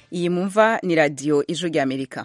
iyi mumva ni radiyo ijwi ry'amerika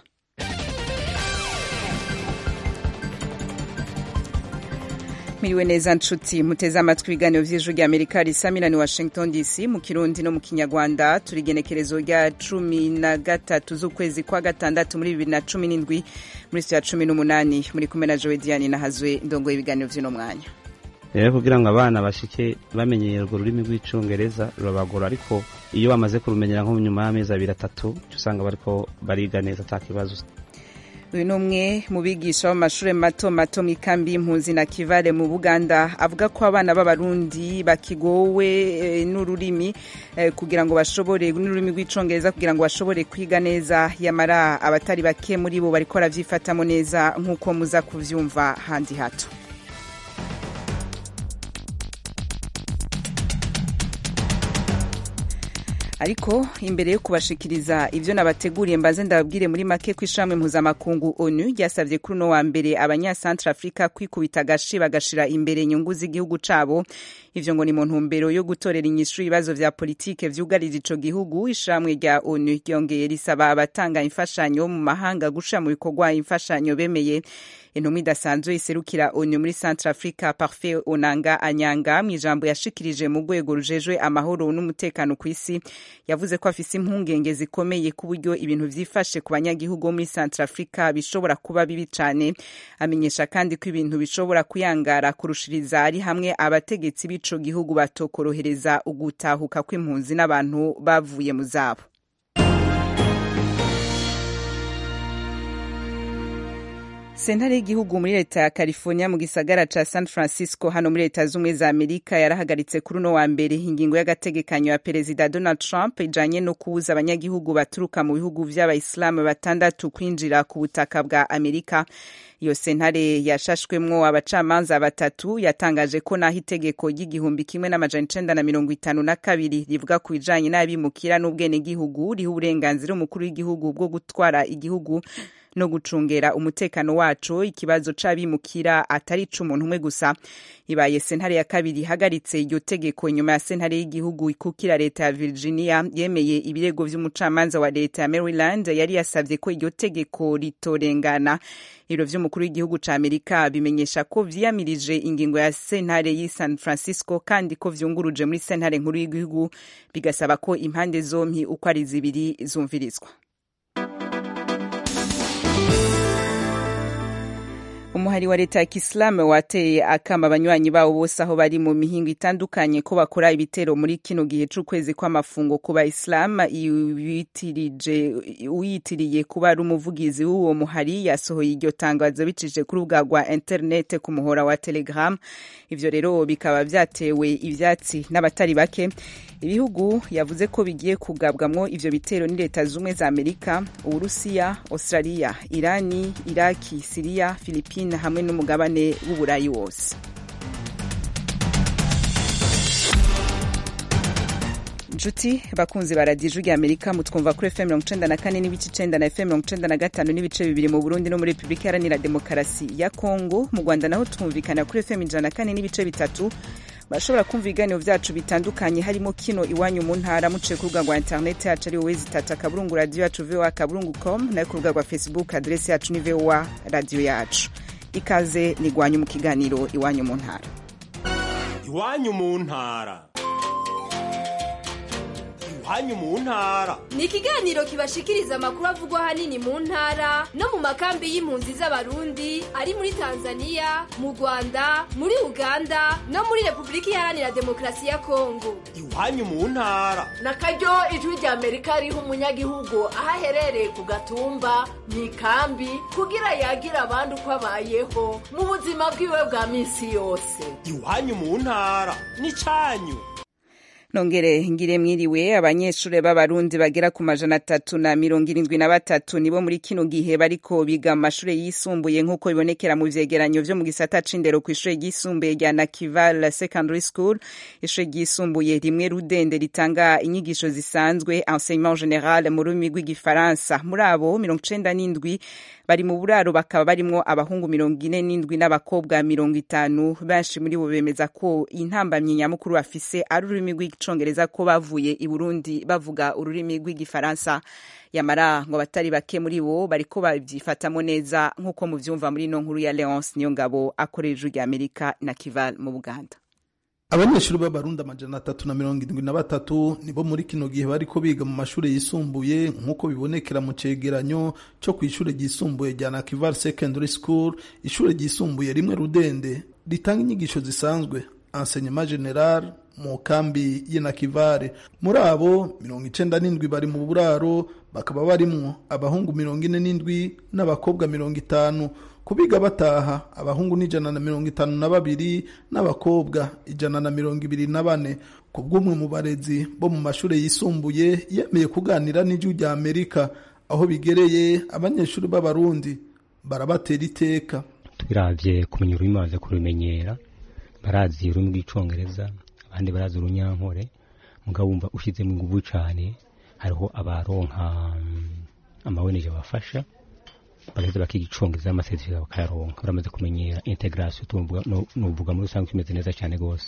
miriwe neza nshuti muteze amatwi ibiganiro vy'ijwi ry'amerika risamira ni washington dc mu kirundi no mu kinyarwanda turi igenekerezo rya cumi na gatatu z'ukwezi kwa gatandatu muri bibiri na cumi n'indwi muri sitiyo ya cumi n'umunani muri kumwe na jowe diane nahazwe ndongoye ibiganiro vy'uno mwanya rero kugira ngo abana bashike bamenyera urwo rurimi rw'icongereza rurabagora ariko iyo bamaze kurumenyera nko nyuma y'amezi abiri atatu usanga bariko bariga neza ata kibazo uyu ni umwe mu bigisha b'amashuri mato mato mu ikambi y'impunzi na kivale mu buganda avuga ko abana b'abarundi bakigowe e, n'ururimi e, kugira ngo bashobore n'ururimi rw'icongereza kugira ngo bashobore kwiga neza yamara abatari bake muri bo bariko baravyifatamo neza nk'uko muza kuvyumva handi hato ariko imbere yo kubashikiriza ivyo nabateguriye mbaze ndababwire muri make ko ishamwe mpuzamakungu onu ryasavye kuri uno wa mbere abanyasantre afrika kwikubita agashi bagashira imbere inyungu z'igihugu cabo ivyo ngo ni mu ntumbero yo gutorera inyishu ibibazo vya politike vyugarije ico gihugu ishamwe rya onu ryongeye risaba abatanga imfashanyo mu mahanga gushira mu bikorwa imfashanyo bemeye intumwa idasanzwe iserukira onu muri centre africa parfait onanga anyanga mu ijambo yashikirije mu rwego rujejwe amahoro n'umutekano ku isi yavuze ko afise impungenge zikomeye ku buryo ibintu vyifashe ku banyagihugu bo muri centre africa bishobora kuba bibi cane amenyesha kandi ko ibintu bishobora kuyangara kurushiriza ari hamwe abategetsi b'ico gihugu batokorohereza ugutahuka kw'impunzi n'abantu bavuye mu zabo sentare y'igihugu muri leta ya california mu gisagara ca san francisco hano muri leta z'ubumwe za amerika yarahagaritse kuri uno wa mbere ingingo y'agategekanyo ya perezida donald trump ijanye no kubuza abanyagihugu baturuka mu bihugu vy'abayisilamu batandatu kwinjira ku butaka bwa amerika iyo sentare yashashwemwo abacamanza batatu yatangaje ko naho itegeko ry'igihumbi kimwe n'amajana icenda na mirongo itanu na kabiri rivuga ku bijanye n'abimukira n'ubwenegihugu riha uburenganzira umukuru w'igihugu bwo gutwara igihugu no gucungera umutekano wacu ikibazo c'abimukira atari ic'umuntu umwe gusa ibaye sentare ya kabiri ihagaritse iryo tegeko inyuma ya sentare y'igihugu ikukira leta ya virginia yemeye ibirego vy'umucamanza wa leta ya maryland yari yasavye ko iryo tegeko ritorengana ibiro vy'umukuru w'igihugu ca amerika bimenyesha ko vyiyamirije ingingo ya sentare y'i san francisco kandi ko vyunguruje muri sentare nkuru y'igihugu bigasaba ko impande zompi uko ari zibiri zumvirizwa umuhari wa leta ya kisilamu wateye akama abanywanyi babo bose aho bari mu mihingo itandukanye ko bakora ibitero muri kino gihe c'ukwezi kw'amafungo ku bayisilamu uyitiriye kuba ari umuvugizi w'uwo muhari yasohoye iryo tangazo bicishije ku rubuga rwa interinete ku muhora wa telegram ivyo rero bikaba vyatewe ivyatsi n'abatari bake ibihugu yavuze ko bigiye kugabwamwo ivyo bitero ni leta z'ubumwe za amerika uburusiya australia irani iraki siriya filipine hamwe n'umugabane w'uburayi wose nshuti bakunzi ba radiyo ijwi rya amerika mutwumva kuri fm mirongo icenda na kane n'ibice icenda na fm mirongo icenda na gatanu n'ibice bibiri mu burundi no muri repubulika iharanira demokarasi ya kongo mu rwanda naho twumvikana kuri fm ijana na kane n'ibice bitatu bashobora kumva ibiganiro vyacu bitandukanye harimo kino iwanyu mu ntara muciye ku rubuga rwa interineti yacu ari wowe zitatu akaburungu radiyo yacu voa akaburungu com nayo ku rubuga rwa facebook aderesi yacu ni voa radiyo yacu ikaze ni igwanyu mu kiganiro iwanyu mu ntara iwanyu mu ntara iwanyu mu ntara ni ikiganiro kibashikiriza amakuru avugwa ahanini mu ntara no mu makambi y'impunzi z'abarundi ari muri tanzania mu rwanda muri uganda no muri repubulika iharanira demokarasi ya kongo iwanyu mu ntara na karyo ijwi rya amerika riha umunyagihugu aho aherereye ku gatumba mu ikambi kugira yagira abandi uko abayeho mu buzima bwiwe bwa minsi yose iwanyu mu ntara ni canyu nongere ngire mwiriwe abanyeshure b'abarundi bagera ku majana atatu na mirongo irindwi na batatu nibo muri kino gihe bariko biga mu mashure yisumbuye nk'uko bibonekera mu vyegeranyo vyo mu gisata c'indero kw'ishure ryisumbuye rya nakival secondary school ishure ryisumbuye rimwe rudende ritanga inyigisho zisanzwe enseignement general mu rurimi rw'igifaransa muri abo mirongo icenda n'indwi bari mu buraro bakaba barimwo abahungu mirongo ine n'indwi n'abakobwa mirongo itanu benshi muri bo bemeza ko intambamyi nyamukuru bafise ari ururimi icongereza ko bavuye i burundi bavuga ururimi rw'igifaransa yamara ngo abatari bake muri bo bariko babyifatamo neza nk'uko muvyumva muri ino nkuru ya leonce niyo ngabo akorera ijwi rya amerika na kival mu buganda abanyeshuri b'abarundi amajana atatu na mirongo irindwi na batatu nibo muri kino gihe bariko biga mu mashuri yisumbuye nk'uko bibonekera mu cegeranyo co kw'ishure ryisumbuye rya nakival secondary school ishure ryisumbuye rimwe rudende ritanga inyigisho zisanzwe enseignement general mu kambi y'inakivare muri abo mirongo icenda n'indwi bari mu buraro bakaba barimwo abahungu mirongo ine n'indwi n'abakobwa mirongo itanu kubiga bataha abahungu n'ijana na mirongo itanu na babiri n'abakobwa ijana na mirongo ibiri na bane ku bw'umwe mu barezi bo mu mashuri yisumbuye yemeye kuganira n'ijwi rya amerika aho bigereye abanyeshuri b'abarundi barabatera iteka tubiravye kumenya ururimi bamaze kurumenyera barazi ururimi rw'icongereza abandi barazi urunyankore mugabo wumva ushizemo inguvu cane hariho abaronka amaweneje abafasha bagaheza bakiga icongereza n'amasezerano bakayaronka baramaze kumenyera integration nuvuga muri rusange kimeze neza cyane rwose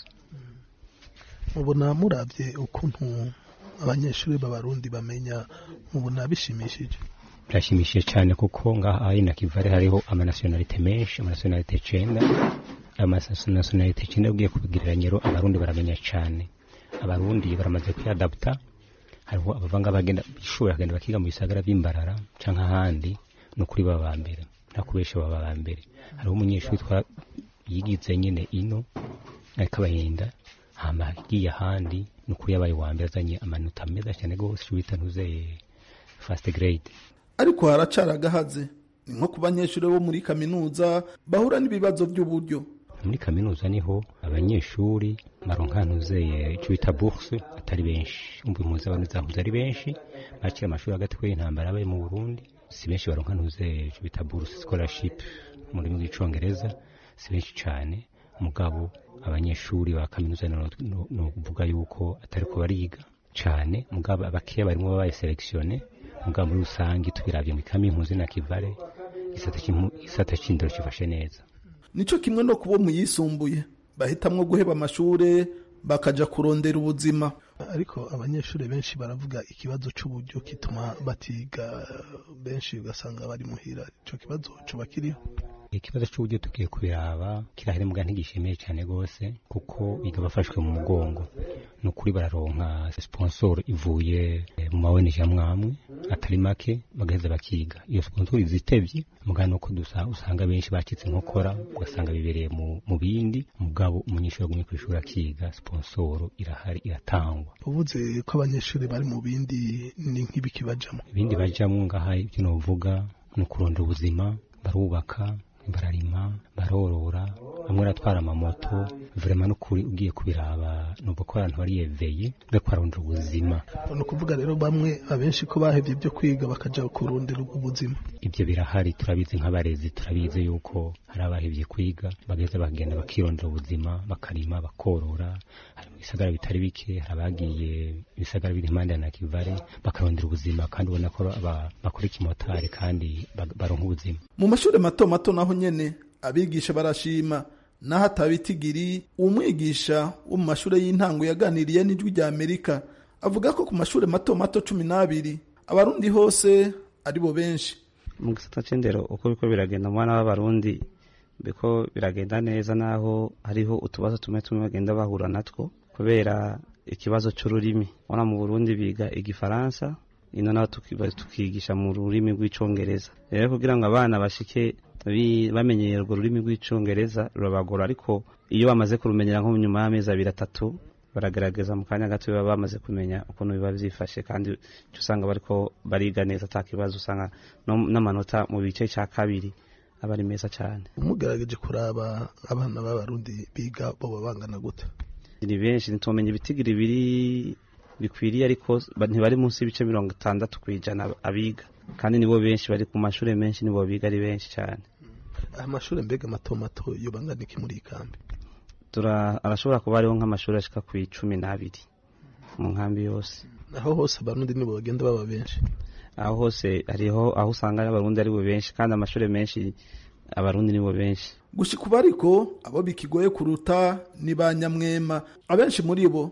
mubona muravye ukuntu abanyeshuri b'abarundi bamenya mubona bishimishije birashimishije cyane kuko ngaha ari na kivare hariho amanationalite menshi amanationalite icenda ayo manationalite icenda ugiye kubigereranya rero abarundi baramenya cyane abarundi baramaze kuyadaputa hariho abavanga bagenda ishuri bagenda bakiga mu bisagara by'imbarara canke ahandi ni ukuri baba ba mbere nta kubesha baba ba mbere hariho umunyeshuri twa yigize nyine ino ariko abahinda hama agiye ahandi ni ukuri yabaye wa mbere azanye amanota meza cyane rwose icyo bita ntuze fasite grade ariko haracara agahaze ni nko ku banyeshuri bo muri kaminuza bahura n'ibibazo by'uburyo muri kaminuza niho abanyeshuri baronka ntuzeye icyo bita bourse atari benshi umva impunzi abantu zahuze ari benshi bakira amashuri hagati ko y'intambara yabaye mu Burundi si benshi baronka ntuzeye icyo bita bourse scholarship mu rurimi rw'icongereza si benshi cyane mugabo abanyeshuri ba kaminuza ni ukuvuga yuko atari ko bariga cyane mugabo abakeya barimo babaye selekisione mugabo muri rusange tubiravye mu ikami impunzi na kivare isata c'indero kifashe neza nico kimwe no kubo muyisumbuye bahitamwo guheba amashure bakaja kurondera ubuzima ariko abanyeshuri benshi baravuga ikibazo c'uburyo kituma batiga benshi ugasanga bari muhira ico kibazo coba kiriho ikibazo cy'uburyo tugiye kubiraba kirahari mbwa ntigishimiye cyane rwose kuko biga bafashwe mu mugongo ni ukuri bararonka sponsor ivuye mu maweneje amwamwe atari make bagaheza bakiga iyo sponsor izitevye mugabo nuko dusa usanga benshi bacitse inkokora ugasanga bibereye mu bindi mugabo umunyeshuri agumye ku ishuri akiga sponsor irahari iratangwa uvuze ko abanyeshuri bari mu bindi ni nk'ibiki bajamo ibindi bajamo ngaha ibyo novuga ni ukurondera ubuzima barubaka bararima barorora bamwe baratwara amamoto vrema n'ukuri ugiye kubiraba numva ko abantu bariyeveye bariko barondera ubuzima ni ukuvuga rero bamwe abenshi ko bahevye ibyo kwiga bakaja kurondera ubuzima ibyo birahari turabizi nk'abarezi turabizi yuko hari abahevye kwiga bageze bagenda bakirondera ubuzima bakarima bakorora hari mu bisagara bitari bike hari abagiye ibisagara biri impande ya nakivare bakarondera ubuzima kandi ubona ko bakora ikimotari kandi baronka ubuzima mu mashuri mato mato naho nyene abigisha barashima naho atabitigiri umwigisha wo mu mashuri y'intango yaganiriye n'ijwi rya amerika avuga ko ku mashuri mato mato cumi n'abiri abarundi hose ari bo benshi mu gisata c'indero uko biriko biragenda mu bana b'abarundi biko biragenda neza naho hariho utubazo tumwe tumwe bagenda bahura natwo kubera ikibazo c'ururimi ubona mu burundi biga igifaransa ino naho tukigisha mu rurimi rw'icongereza rero kugira ngo abana bashike bamenyera urwo rurimi rw'icongereza rurabagora ariko iyo bamaze kurumenyera nko nyuma y'amezi abiri atatu baragerageza mu kanya gato baba bamaze kumenya ukuntu biba byifashe kandi usanga bariko bariga neza ata kibazo usanga n'amanota mu bice cya kabiri aba ari meza cyane umugerageje kuraba abana b'abarundi biga boba bangana gute ni benshi ntitumenya ibitigiri biri bikwiriye ariko ntibari munsi y'ibice mirongo itandatu ku ijana abiga kandi nibo benshi bari ku mashuri menshi nibo biga ari benshi cyane amashuri mbega mato mato yo bangana iki muri ikambi arashobora kuba hariho nk'amashuri ashika ku icumi n'abiri mu nkambi yose aho hose abarundi nibo bagenda baba benshi aho hose hariho aho usanga abarundi ari bo benshi kandi amashuri menshi abarundi nibo benshi gushika ubu ariko abo bikigoye kuruta ni ba nyamwema abenshi muri bo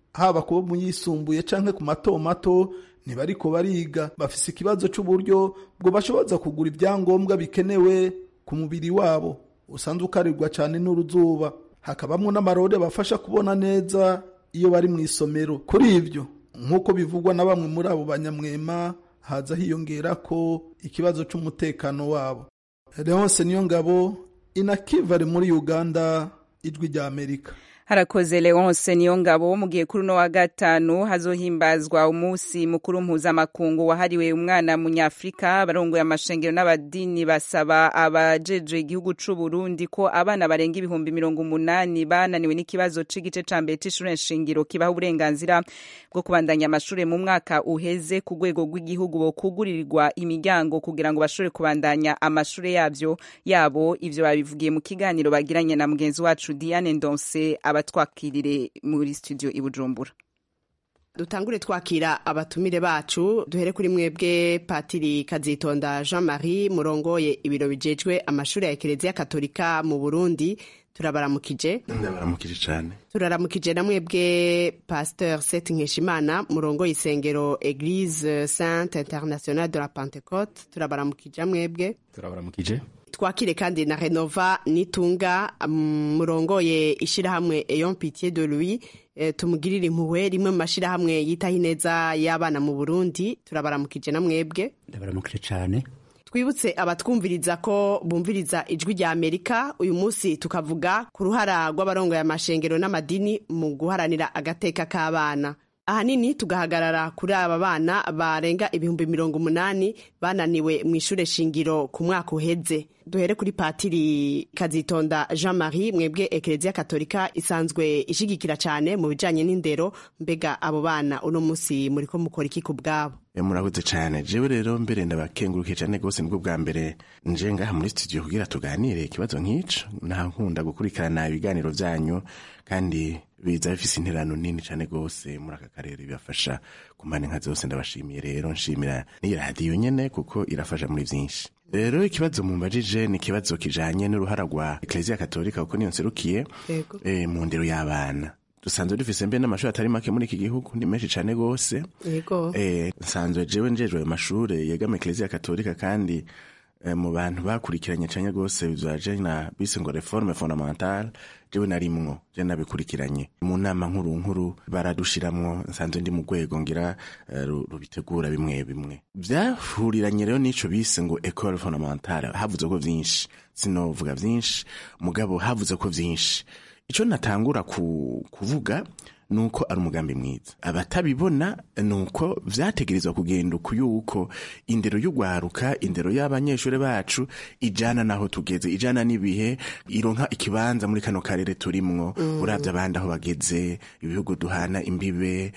haba kubo mu yisumbuye canke ku mato mato ntibariko bariga bafise ikibazo c'uburyo bwo bashoboza kugura ibyangombwa bikenewe ku mubiri wabo usanzwe ukarirwa cane n'uruzuba hakabamwo n'amarore bafasha kubona neza iyo bari mu isomero kuri ivyo nk'uko bivugwa na bamwe muri abo banyamwema haza hiyongera ko ikibazo c'umutekano wabo leonse niyo ngabo inakivare muri uganda ijwi rya amerika harakoze leonce niyo ngabo mu gihe kuri uno wa gatanu hazohimbazwa umunsi mukuru mpuzamakungu wahariwe umwana munyafurika abarongoye amashengero n'abadini basaba abajejwe igihugu c'u Burundi ko abana barenga ibihumbi mirongo umunani bananiwe n'ikibazo c'igice ca mbere c'ishure nshingiro kibaha uburenganzira bwo kubandanya amashure mu mwaka uheze ku rwego rw'igihugu bokugurirwa imiryango kugira ngo bashobore kubandanya amashure yavyo yabo ivyo babivugiye mu kiganiro bagiranye na mugenzi wacu Diane Ndonse abatwakirire muri studio i Bujumbura dutangure twakira abatumire bacu duhere kuri mwebwe patiri kazitonda jean marie murongoye ibiro bijejwe amashuri ya ekereziya katolika mu burundi turabaramukije ndabaramukije cyane turaramukije na mwebwe pasteur set nkeshimana murongoye isengero eglise sainte internationale de la pentecote turabaramukije mwebwe turabaramukije twakire kandi na renova nitunga murongoye ishyirahamwe eyon pitié de louis e, tumugirire impuhwe rimwe mu mashyirahamwe yitaho ineza y'abana mu burundi turabaramukije na mwebwe ndabaramukije cyane twibutse abatwumviriza ko bumviriza ijwi rya amerika uyu munsi tukavuga ku ruhara rw'abarongoye amashengero n'amadini mu guharanira agateka k'abana ahanini tugahagarara kuri aba bana barenga ibihumbi mirongo umunani bananiwe mu ishure shingiro ku mwaka uheze duhere kuri patiri kazitonda jean marie mwebwe ekereziya katolika isanzwe ishigikira cyane mu bijanye n'indero mbega abo bana uno munsi muriko mukora iki ku bwabo murakoze cyane jewe rero mbere ndabakengurukiye cyane rwose nibwo bwa mbere nje ngaha muri studio kugira tuganire ikibazo nk'ico nta nkunda gukurikirana ibiganiro vyanyu kandi biza bifise interano nini cyane rwose muri aka karere bibafasha ku mpande nka zose ndabashimiye rero nshimira n'iyi radiyo nyene kuko irafasha muri vyinshi rero ikibazo mumbajije ni ikibazo kijanye n'uruhara rwa ekleziya katolika kuko niyo nserukiye e, mu ndero y'abana dusanzwe dufise mbe n'amashuri atari make muri iki gihugu ni menshi cane gose yego eh nsanzwe jewe njejwe ayo mashure yegama ekleziya katolika kandi eh, mu bantu bakurikiranye cane gose bizaje na bise ngo reforme fondamentale jewe narimwo je nabikurikiranye mu nama nkuru nkuru baradushiramwo nsanzwe ndi mu rwego ngira uh, rubitegura bimwe bimwe vyahuriranye rero n'ico bise ngo ecole fondamentale havuze ko vyinshi sinovuga vyinshi mugabo havuze ko vyinshi ico natangura ku, kuvuga nuko ari umugambi mwiza abatabibona nuko vyategerezwa kugenda uku yuko indero y'ugwaruka indero y'abanyeshuri bacu ijana naho tugeze ijana n'ibihe ironka ikibanza muri kano karere turimwo mm. uravye abandi aho bageze ibihugu duhana imbibe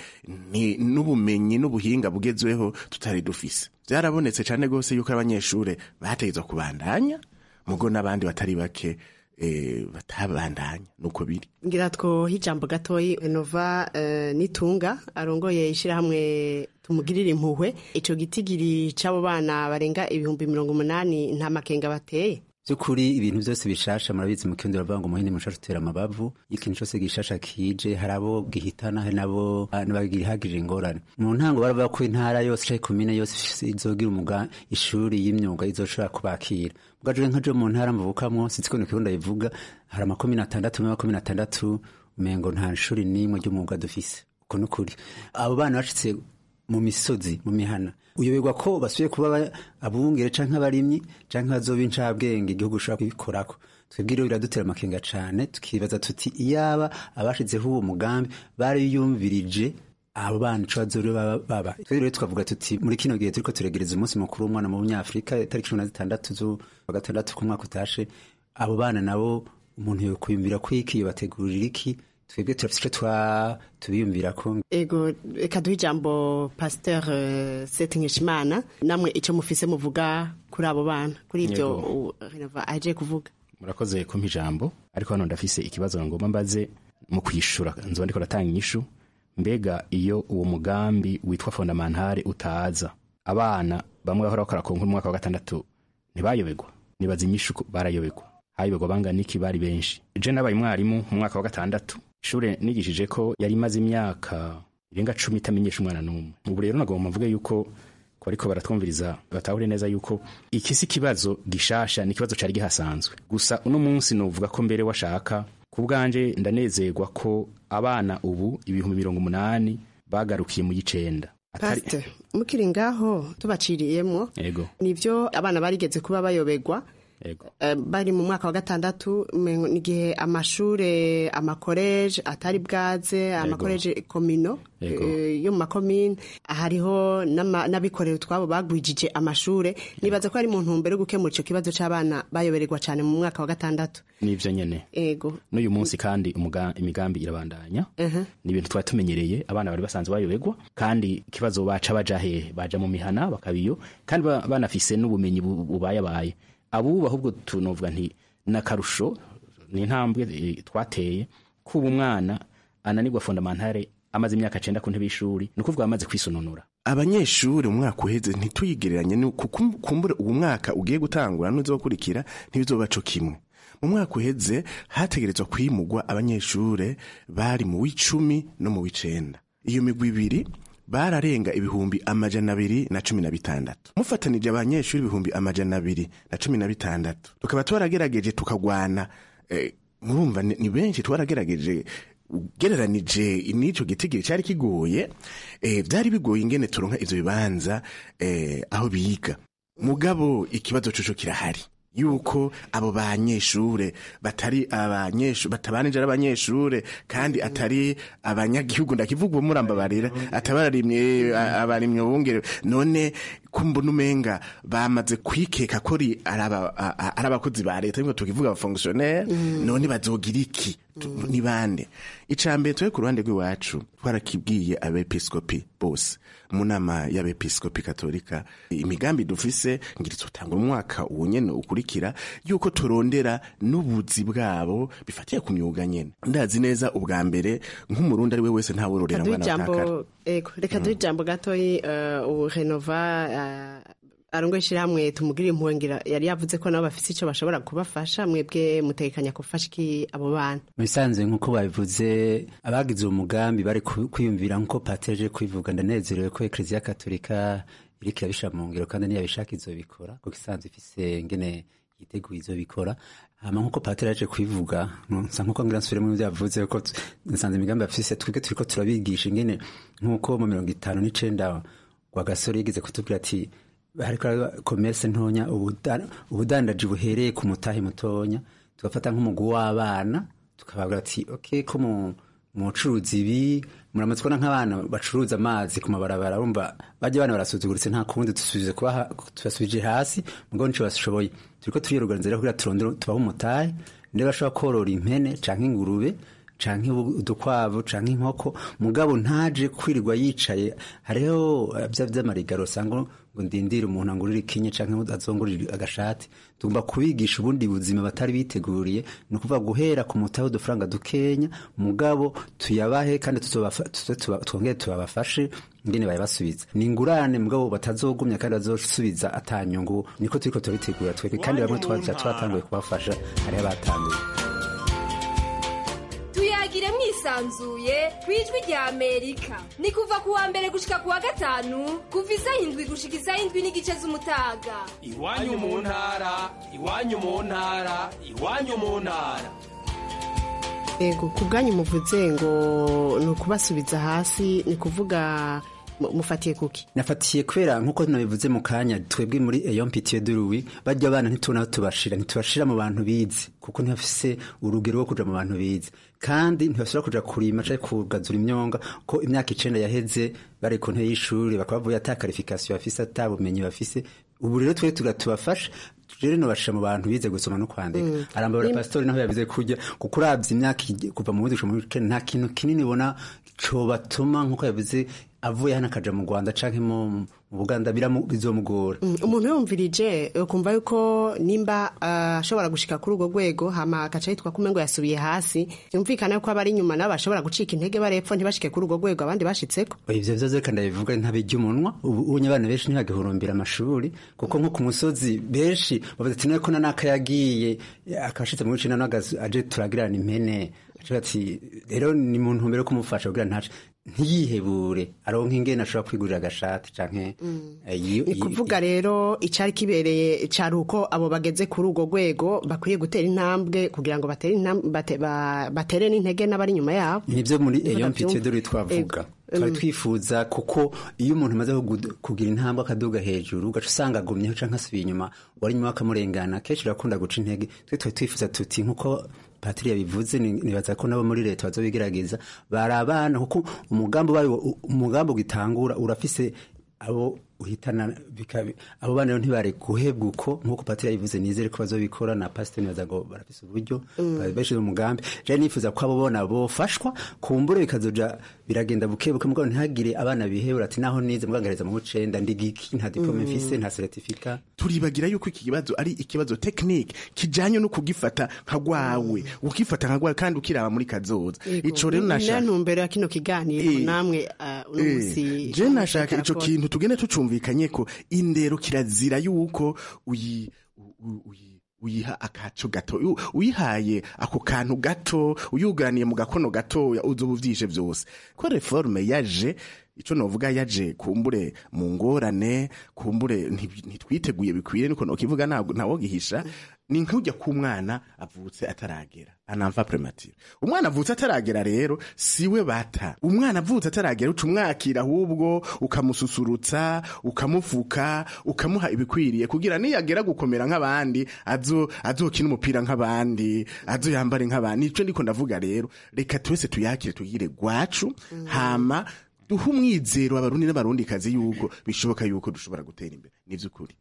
n'ubumenyi n'ubuhinga bugezweho tutari dufise vyarabonetse cane gose yuko abanyeshure bategerezwa kubandanya mugo n'abandi batari bake eh, batabandanya nuko biri ngira two hijambo gatoyi Nova uh, nitunga arongoye ishirahamwe tumugirire impuhwe ico gitigiri c'abo bana barenga ibihumbi mirongo umunani nta makenga bateye by'ukuri ibintu byose bishasha murabizi mu kirundi baravuga ngo umuhini mushasha utera amabavu ikintu cyose gishasha kije hari abo gihitana hari nabo nabagihagije ingorane mu ntango baravuga ko intara yose canke komine yose izogira umuga ishuri y'imyuga izoshobora kubakira bwaje nka jo mu ntara mvukamwo sitsiko ni kirundi bivuga hari amakomine atandatu mu makomine atandatu umengo nta shuri n'imwe ry'umwuga dufise uko nukuri abo bana bashitse mu misozi mu mihana uyoberwa ko basubiye kuba abungere canke abarimyi canke bazoba incabwenge igihugu ushobora kubikorako twebwe rero biradutera amakenga cane tukibaza tuti iyaba abashizeho uwo mugambi bariyumvirije abo bana ico bazore baba twebwe rero tukavuga tuti muri kino gihe turiko turegereza umunsi mukuru w'umwana mu bunyafurika itariki cumi na zitandatu z'ukwa gatandatu ku mwaka utashe abo bana nabo umuntu yokwiyumvira ko iki yobategurira iki twebwe turafise ico tubiyumvira ko ego reka duhe ijambo pasteur uh, sete nkeshimana namwe ico mufise muvuga kuri abo bana kuri ivyo renova aje kuvuga murakoze kumpa ijambo ariko hano ndafise ikibazo ngomba mbaze mu kwishura nzoba ndiko ratanga inyishu mbega iyo uwo mugambi witwa fondamentale utaza abana bamwe bahora bakora konka umwaka wa gatandatu ntibayoberwa nibaza inyishu barayobegwa hayoberwa bangana iki bari benshi je nabaye umwarimu mu mwaka wa gatandatu ishure nigishije ko yari imaze imyaka irenga cumi itamenyesha umwana n'umwe ubu rero nagomba mvuge yuko ko ariko baratwumviriza batahure neza yuko iki si ikibazo gishasha ni ikibazo cari gihasanzwe gusa uno munsi novuga ko mbere washaka ku bwanje ndanezerwa ko abana ubu ibihumbi mirongo umunani bagarukiye mu y'icenda pasite mukiri ngaho tubaciriyemwo yego nivyo abana barigeze kuba bayobegwa yego Eh, bari mu mwaka wa gatandatu umengo n'igihe amashure amakoreje atari bwaze amakoreje komino Yego. eh, yo mu makomine hariho n'ama- n'abikorera utwabo bagwijije amashure nibaza ko ari mu ntumbero yo gukemura ico kibazo c'abana bayobererwa cane mu mwaka wa gatandatu nivyo nyene ego n'uyu munsi kandi umuga- imigambi irabandanya Mhm. ni ibintu twari tumenyereye abana bari basanzwe bayobegwa kandi ikibazo baca baja hehe baja mu mihana bakabiyo kandi ba- banafise n'ubumenyi bu- bubayabaye abubu ahubwo tunovuga nti n'akarusho ni intambwe eh, twateye kuba umwana ananirwa fondamentale amaze imyaka cenda ku ntebe y'ishuri ni ukuvuga amaze kwisononora abanyeshuri mu mwaka uheze ntituyigereranye ni kuko kumbure uwo mwaka ugiye gutangura n'uzokurikira ntibizoba co kimwe mu mwaka uheze hategerezwa kwimugwa abanyeshure bari mu w'icumi no mu w'icenda iyo migwi ibiri bararenga ibihumbi amajana abiri na cumi na bitandatu mufatanije abanyeshuri ibihumbi amajana abiri na cumi na bitandatu tukaba twaragerageje tukagwana eh, murumva ni ni benshi twaragerageje ugereranije n'ico gitigiri cyari kigoye eh, byari bigoye ingene turonka ivyo bibanza eh, aho biga mugabo ikibazo coco kirahari yuko abo banyeshure batari abanyeshure batabanije ari abanyeshure kandi atari abanyagihugu ndakivuga uwo murambabarira atabarimye abarimye bungere none kumbona umenga bamaze kwikeka ko ari araba- a- a- ari abakozi ba leta nibwo tukivuga abafonctionnaire none bazogira iki Tu- ni bande icambere twe ku ruhande rw'iwacu twarakibwiye abepiskopi bose mu nama y'abepiskopi katolika imigambi dufise ngira tuzotangura umwaka uwo nyene ukurikira yuko turondera n'ubuzi bwabo bifatiye ku myuga nyene ndazi neza ubwa mbere nk'umurundi ari we wese ntawororera kaduha mwana atakara ijambo ego reka duhe ijambo gatoyi eh, ubu renova eh, arongoye ishyirahamwe tumugirire impuhwe ngira yari yavuze ko nabo bafise ico bashobora kubafasha mwebwe mutegekanya gufasha iki abo bana mu bisanzwe nk'uko babivuze abagize uwo mugambi bari ku- kwiyumvira nk'uko pateje kwivuga ndanezerewe ko ekleziya katolika iriko irabishira mu ngiro kandi niyabishaka izobikora kuko isanzwe ifise ngene yiteguye izobikora hama nk'uko pateri yaje kwivuga nsa nk'uko ngira nsubire mu byo yavuze ko t- nsanze imigambi bafise twebwe turiko turabigisha ingene nk'uko mu mirongo itanu n'icenda rwagasore yigeze kutubwira ati hariko komese ntonya ubuda- ubudandaji buhereye ku mutahe mutonya tugafata nk'umugwi w'abana tukababwira ati ok ko mu mucuruzi ibi muramutse kubona nk'abana bacuruza amazi ku mabarabara urumva bajya abana barasuzuguritse nta kundi dusubize kubaha tubasubije hasi mugabo nico bashoboye turiko turiyoruganiza rero kugira turondere tubahe umutahe ndebe bashobora korora impene canke ingurube canke ubu- udukwavu canke inkoko mugabo ntaje kwirirwa yicaye hariho eh, vya vy'amarigaro usanga ngo ndindire umuntu angurira ikinye canke azongurira agashati tugomba kubigisha ubundi buzima batari biteguriye ni ukuvuga guhera ku mutahe udufaranga dukenya mugabo tuyabahe kandi tuzobafa- tuze tuba- twongere tubabafashe ingene bayabasubiza ni ingurane mugabo batazogumya kandi bazosubiza atanyungu niko turiko turabitegura twebwe kandi bamwe twaja twatanguye kubafasha hariho abatanguye tuyagire mwisanzuye ku ijwi rya amerika ni kuva ku wa mbere gushika ku wa gatanu kuva isaha indwi gushika isaha indwi n'igice z'umutaga iwanyu mu ntara iwanyu mu ntara iwanyu mu ntara ego ku bwanyu muvuze ngo ni ukubasubiza hasi ni kuvuga mu- mufatiye kuki nafatiye kubera nk'uko nabivuze mu kanya twebwe muri eyo mpitiye duruwi bajya abana ntitubona aho tubashira ntitubashira mu bantu bize kuko ntibafise urugero rwo kuja mu bantu bize kandi ntibashobora kuja kurima canke kugazura imyonga ko imyaka icenda yaheze bari ku ntebe y'ishuri bakaba bavuye ata karifikasiyo bafise ata bumenyi bafise ubu rero twebwe tuga tubafasha rero nobashira mu bantu bize gusoma no kwandika Mm. arambabura Nim- pasitori naho yabize kurya kuko uravye imyaka igi- kuva mu windwi mu w'icenda nta kintu kinini ubona cobatuma nk'uko yavuze avuye hano akaja mu rwanda canke mu mu buganda biramu- bizomugora Mm, umuntu yumvirije ukumva yuko nimba ah, ashobora gushika kuri urwo rwego hama agaca yitwa kumengo yasubiye hasi yumvikana yuko abari inyuma nabo bashobora gucika intege barepfo ntibashike kuri urwo rwego abandi bashitseko ivyo vyoze reka ndabivuga ntabijya umunwa ubu unye abana benshi ntibagihurumbira amashuri kuko nko ku musozi benshi bavuze ati ko nanaka yagiye akashitse mu w'icenda nawe agaze- aje turagirana impene aca ati rero ni mu ntumbero yo kumufasha kugira ntace ntiyihebure aronka ingene ashobora kwigurira agashati canke eh, yi- ni yi- kuvuga rero icyari kibereye cyari uko abo bageze kuri urwo rwego bakwiye gutera intambwe kugira ngo batere intambwe bate- ba- batere n'intege n'abari inyuma yabo nibyo muri Niho eyo ndabyumva. mpitiye dore twavuga Ego. twari Mm. twifuza kuko iyo umuntu amaze kugu- kugira intambwe akaduga hejuru ugaca usanga agumyeho canke asubiye inyuma wari inyuma akamurengana kenshi urakunda guca intege twe twari twifuza tuti nkuko patiri yabivuze ni- nibaza ko nabo muri leta bazobigerageza bari abana kuko umugambi wayo umugambi ugitangura urafise abo uhitana bikabi abo bana rero ntibari guhebwa uko nkuko patiri yabivuze nizere ko bazobikora na pasiteri nibaza ngo barafise uburyo Mm. bashize umugambi je nifuza ko abo bona bofashwa kumbure bikazoja biragenda buke buke mugabo ntihagire abana bihebura ati naho nize mugangareza mu bucenda ndigiki nta diplome Mm. mfise nta certificat turibagira yuko iki kibazo ari ikibazo tekinike kijanye no kugifata nka gwawe ukifata nka gwawe kandi ukiraba muri kazoza ico rero na nashaka ntumbero ya kino kiganiro namwe uh, uno Eh, munsi je nashaka ico Karakora. kintu tugende tucumvikanye ko indero kirazira yuko uyi u- u- uyi- uyiha akaco gato u- uyihaye ako kantu gato uyuganiye mu gakono gatoya uzoba uvyishe vyose ko reforme yaje ico novuga yaje kumbure mu ngorane kumbure nti- ntitwiteguye bikwiye niko nokivuga ntabwo ntawogihisha ni nk'ujya k'umwana avutse ataragera anamva premature umwana avutse ataragera rero siwe bata umwana avutse ataragera uca umwakira ahubwo ukamususurutsa ukamufuka ukamuha ibikwiriye kugira niyagera gukomera nk'abandi azo azokina umupira nk'abandi azo yambare nk'abandi nico ndiko ndavuga rero reka twese tuyakire tugire gwacu hama duhe umwizero abarundi n'abarundikazi yuko bishoboka yuko dushobora gutera imbere ni vy'ukuri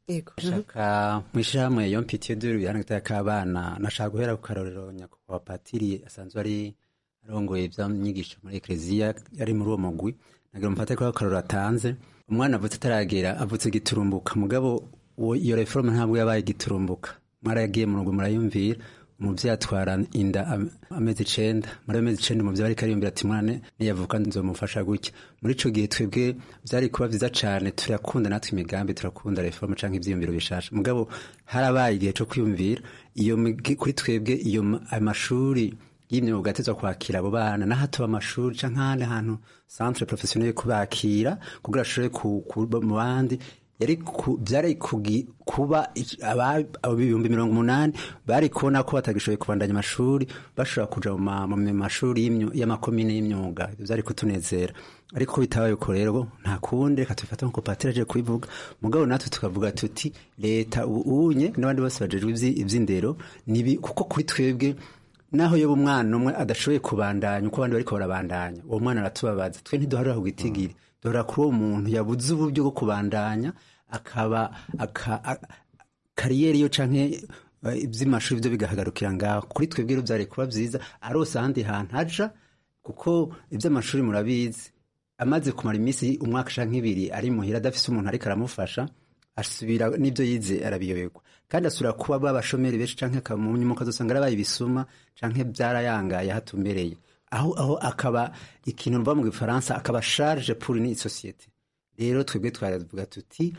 shaka mwishirahamwe yo mpitiye dore ibihano gitaya k'abana nashaka guhera ku karorero nyakubahwa patiri asanzwe ari arongoye ivy'inyigisho muri ekleziya yari muri uwo mugwi nagira mufate ko akarorero atanze umwana avutse ataragera avutse giturumbuka mugabo uwo- iyo reforme ntabwo yabaye giturumbuka mwaragiye mu rugo murayumvira umuvyeyi atwara inda am- amezi icenda muri ayo mezi icenda umuvyeyi ariko ariyumvira ati mwana niyavuka nzomufasha gutya muri ico gihe twebwe vyari kuba vyiza cane turakunda natwe imigambi turakunda reforme canke ivyiyumviro bishasha mugabo harabaye igihe co kwiyumvira iyo migi- kuri twebwe iyo ma- amashuri y'imyuga atezwa kwakira abo bana naho hatuba amashuri canke ahandi hantu centre professionnel yo kubakira kugira ashobore ku- kuba mu bandi yari ku- byari kugi- kuba ic- aba- abo ibihumbi mirongo umunani bari kubona ko batagishoboye kubandanya amashuri bashobora kuja mu ma- mu mashuri y'imyu- y'amakomine y'imyuga Ivyo vyari kutunezera ariko bitabaye uko rero nta kundi reka tubifata nkuko patiri aje kubivuga mugabo natwe tukavuga tuti leta ubu unye n'abandi bose bajejwe ivyi- ivy'indero nibi kuko kuri twebwe naho yoba umwana umwe adashoboye kubandanya uko abandi bariko barabandanya uwo mwana aratubabaza twe ntiduharira ku gitigiri duhora kuri uwo muntu yabuze uburyo bwo kubandanya akaba aka- a- kariyeri yo canke eh, ivy'amashuri vyo bigahagarukira ngaho kuri twebwe rero vyari kuba vyiza arose ahandi hantu aja kuko ivy'amashuri murabizi amaze kumara iminsi umwaka canke ibiri ari muhira adafise umuntu ariko aramufasha asubira n'ibyo yize arabiyoberwa kandi asubira kuba babashomeri benshi canke akamunyuma ukazosanga arabaye ibisuma canke byarayangaye hatumbereye aho aho akaba ikintu mva mu gifaransa akaba charge pour une société rero twebwe twaravuga tuti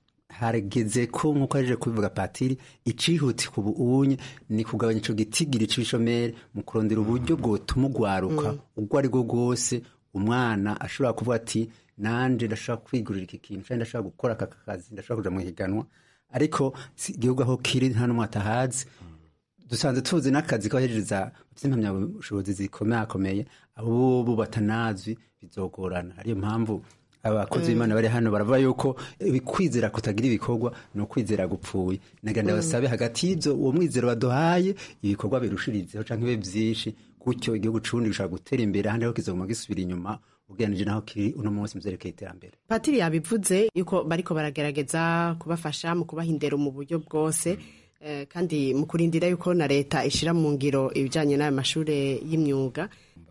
harageze ko nkuko aje kubivuga patiri icihuti ku bunye ni kugabanya ico gitigiri c'ibishomeri mu kurondera uburyo bwotuma ugwaruka ubwo ari bwo bwose umwana ashobora kuvuga ati nanje ndashobora kwigurira iki kintu canke ndashobora gukora aka kazi ndashobora kuja mu higanwa ariko si igihugu aho kiri nta n'umwe atahazi dusanzwe tuzi n'akazi k'abahereza impamyabushobozi zikomakomeye abo bo batanazwi bizogorana ariyo mpamvu abakozi b'imana bari hano baravuga yuko eh, kwizera kutagira ibikorwa ni ukwizera gupfuye nagenda Mm. basabe hagati y'ibyo uwo mwizero baduhaye ibikorwa birushirizeho canke bibe vyinshi gutyo igihugu c'uburundi gishobora gutera imbere ahandi ho kizoguma gisubira inyuma ugereranije naho kiri uno munsi mu vyerekeye iterambere patiri yabivuze yuko bariko baragerageza kubafasha mu kubaha indero mu buryo bwose eh, kandi mu kurindira yuko na leta ishira mu ngiro ibijanye n'ayo mashure y'imyuga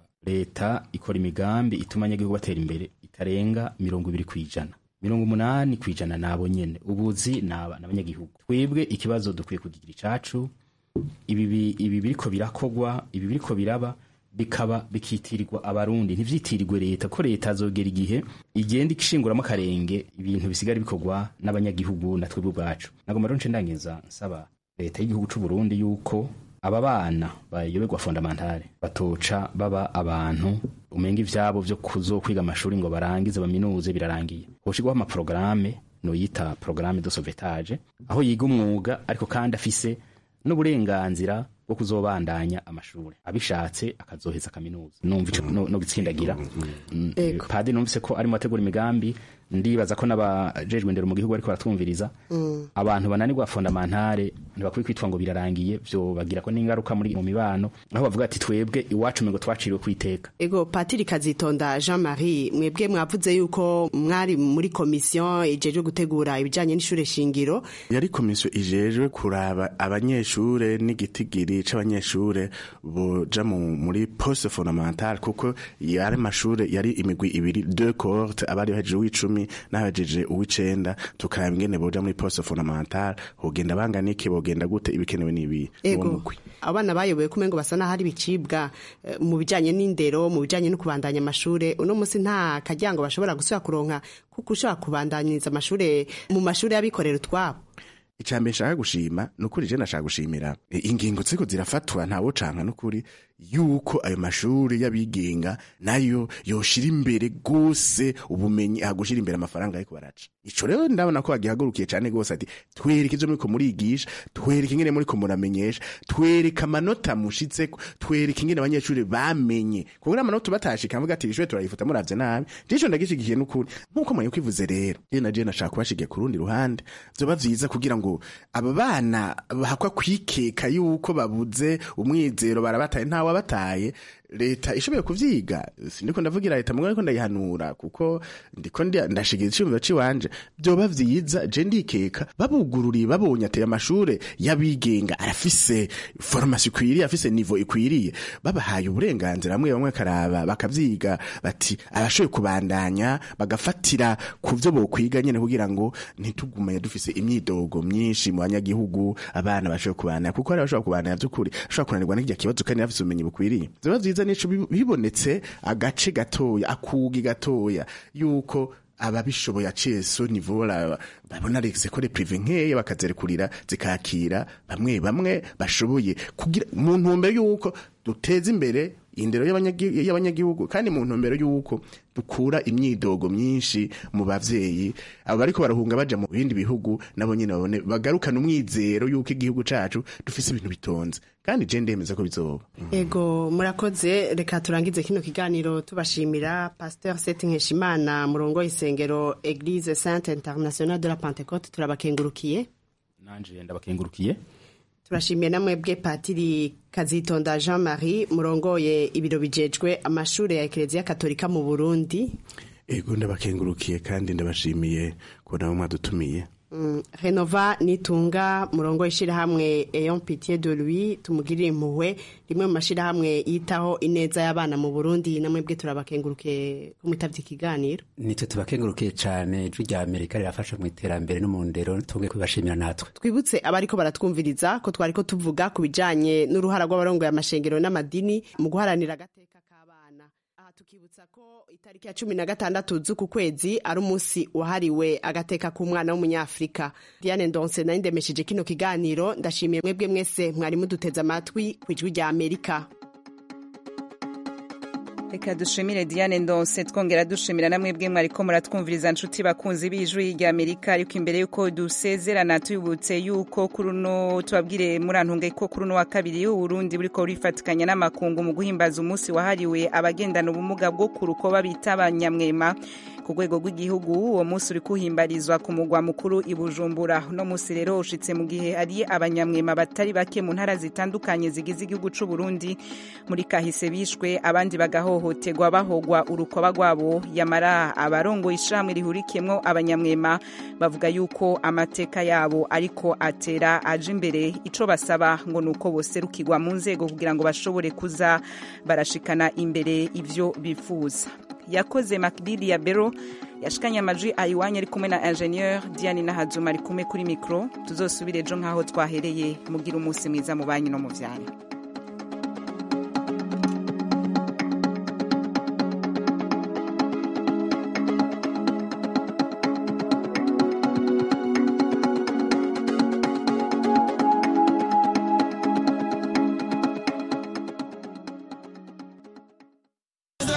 leta ikora imigambi ituma abanyagihugu batera imbere itarenga mirongo ibiri ku ijana mirongo umunani ku ijana nabo nyene ubuzi naba n'abanyagihugu twebwe ikibazo dukwiye kugira icacu ibi bi- ibi biriko birakogwa ibi biriko biraba bikaba bikitirirwa abarundi ntivyitirirwe leta ko leta azogera igihe igenda ishinguramo akarenge ibintu bisigara bikorwa n'abanyagihugu na twebwe ubwacu nagomba rero nce ndangiza nsaba leta y'igihugu c'u Burundi yuko aba bana bayoberwa fondamentale batoca baba abantu umenga ivyabo vyo kuzokwiga amashuri ngo barangize baminuze birarangiye hoshigwaho amaporogaramu noyita porogaramu de sauvetage aho yiga umwuga ariko kandi afise n'uburenganzira bwo kuzobandanya amashuri abishatse akazoheza kaminuza numva ico no, no gitsindagira Mm, Ego. padi numvise ko arimo ategura imigambi ndibaza ko n'abajejwe indero mu gihugu ariko baratwumviriza Mm. abantu bananirwa fondamentale ntibakwiye kwitwa ngo birarangiye vyo bagira ko n'ingaruka muri mu mibano aho bavuga ati twebwe iwacu ngo twaciriwe kwiteka ego patiri kazitonda jean marie mwebwe mwavuze yuko mwari muri komisiyo ijejwe gutegura ibijyanye n'ishure shingiro yari komisiyo ijejwe kuraba abanyeshure n'igitigiri c'abanyeshure boja mu- muri poste fondamentale kuko yari amashure yari imigwi ibiri deux cohorte abari bahejeje uw'icumi n'abahejeje uw'icenda tukaraba ingene boja muri poste fondamentale hogenda bangana iki bogenda gute ibikenewe n'ibi uwo ego mugwi abana bayoboye ko umengo basa n'aho ari ibicibwa eh, mu bijyanye n'indero mu bijyanye no kubandanya amashure uno munsi nta karyango bashobora gusubira kuronka kuko ushobora kubandanyiriza amashure mu mashuri y'abikorera utwabo icambere nshaka gushima ni ukuri je nashaka gushimira e, ingingo ziriko zirafatwa ntawo canka n'ukuri yuko ayo mashuri y'abigenga nayo yoshira imbere gose ubumenyi aha gushira imbere amafaranga ariko baraca ico rero ndabona ko bagihagurukiye cane gose ati twereke ivyo muriko murigisha twereke ingene muriko muramenyesha twereke amanota mushitseko twereke ingene abanyeshuri bamenye kuko amanota batashika mvuga ati ishure turayifuta muravye nabi jico ndagishigikiye n'ukuri nk'uko mwari kwivuze rero je na je nashaka kubashigiye ku rundi ruhande vyoba vyiza kugira ngo aba bana bahakwa kwikeka yuko babuze umwizero barabataye ntawe abataye leta ishoboye kuvyiga sindiko ndavugira leta mugabo ariko ndayihanura kuko ndiko ndi- ndashigira iciyumviro ciwanje vyoba vyiza je ndikeka babugururiye babonye ateye amashure y'abigenga arafise formation ikwiriye afise niveau ikwiriye babahaye uburenganzira bamwe bamwe karaba bakavyiga bati abashoboye kubandanya bagafatira ku vyo bokwiga nyene kugira ngo ntitugume dufise imyidogo myinshi mu banyagihugu abana bashoboye kubandanya kuko hari abashobora kubandanya vy'ukuri ashobora kunanirwa n'irya kibazo kandi bafise ubumenyi bukwiriye vyoba vyiza nico bi- bibonetse agace gatoya akugi gatoya yuko ababishoboye aciye so nivo bara- babona sekore prive nkeya bakazerekurira zikakira bamwe bamwe bashoboye kugira mu ntumbero yuko duteza imbere indero y'abanyagi- y'abanyagihugu kandi mu ntumbero yuko dukura imyidogo myinshi mu bavyeyi abo bariko barahunga baja mu bindi bihugu nabo nyene babone bagarukana umwizero yuko igihugu cacu dufise ibintu bitonze kandi je ndemeza ko bizoba ego murakoze reka turangize kino kiganiro tubashimira pasteur seti nkeshimana murongo w'isengero eglise sainte internationale de la pentecote turabakengurukiye nanje ndabakengurukiye turashimiye namwebwe patiri kazitonda jean marie murongoye ibiro bijejwe amashure ya ekereziya katolika mu burundi ego ndabakengurukiye kandi ndabashimiye ko nabo mwadutumiye Mm, renova nitunga murongo ishirahamwe eyon pitié de lui tumugirire impuhwe rimwe mu mashirahamwe yitaho ineza y'abana mu burundi namwebwe turabakenguruke ko mwitavye ikiganiro nitwe tubakengurukiye cane ijwi rya amerika rirafasha mu iterambere no mu ndero tubwe kubibashimira natwe twibutse abariko baratwumviriza ko twariko tuvuga ku bijanye n'uruhara rw'abarongoye amashengero n'amadini mu guharanira agateka k'abana aha tukibutsa ko itariki ya cumi na gatandatu z'uku kwezi ari umunsi wahariwe agateka k'umwana w'umunyafurika diane ndonse nari ndemesheje kino kiganiro ndashimiye mwebwe mwese mwari muduteze amatwi ku ijwi rya amerika reka dushimire diane ndonse twongera dushimira namwe bwe mwariko muratwumviriza nshuti bakunzi b'ijwi rya amerika ariko imbere y'uko dusezerana tubibutse y'uko kuri uno tubabwire murantunge ko kuri uno wa kabiri uburundi buriko burifatikanya n'amakungu mu guhimbaza umunsi wahariwe abagendana ubumuga bwo ku rukoba bita abanyamwema ku rwego rw'igihugu uwo munsi uri kuhimbarizwa ku mugwa mukuru i bujumbura uno munsi rero ushitse mu gihe hari abanyamwema batari bake mu ntara zitandukanye zigize igihugu c'u burundi muri kahise bishwe abandi bagahohoterwa bahogwa urukoba rwabo yamara abarongoye ishirahamwe rihurikiyemwo abanyamwema bavuga yuko amateka yabo ariko atera aje imbere ico basaba ngo ni uko boserukirwa mu nzego kugira ngo bashobore kuza barashikana imbere ivyo bifuza yakoze makdidi ya bero yashikanye amajwi ayiwanya ari kumwe na ingenieur diane nahazuma ari kumwe kuri mikro tuzosubire ejo nk'aho twahereye mugira umunsi mwiza mu banyu no mu vyanyu